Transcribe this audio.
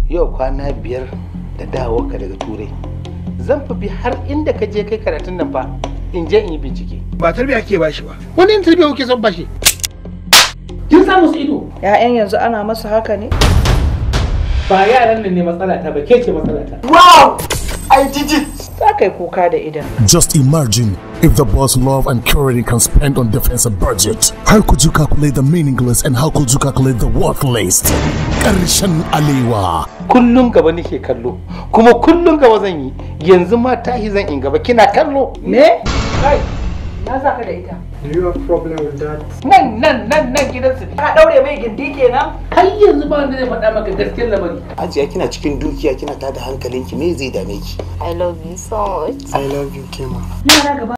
yau kwana biyar da dawowa ka daga turai zan fi bi har inda ka je kai karatun nan fa in je in yi bincike ba tarbiya ke bashi ba wani in tarbiya kuke son bashi kin samu su ido ‘Ya'yan yanzu ana masa haka ne? ba yaran nan ne matsala ta ba ke ce matsala ta wow i did it Za ka yi kuka da idan. Just imagine if the boss love and currently can spend on defensive budget. How could you calculate the meaningless and how could you calculate the worthless? Karshen Alewa. kullum gaba nake kallo kuma kullum gaba zan yi yanzu ma tahi zan in gaba kina kallo Me? Kai, na za ka da ita. do you have problem with that nan nan nan nan gidansu ne Ka ɗaure mai gindi kenan? har yanzu ba wanda zai faɗa maka gaskiyar lamari Hajiya kina cikin dukiya kina tada hankalinki me zai dame ki? I love you so much. i love you kema Yara gaba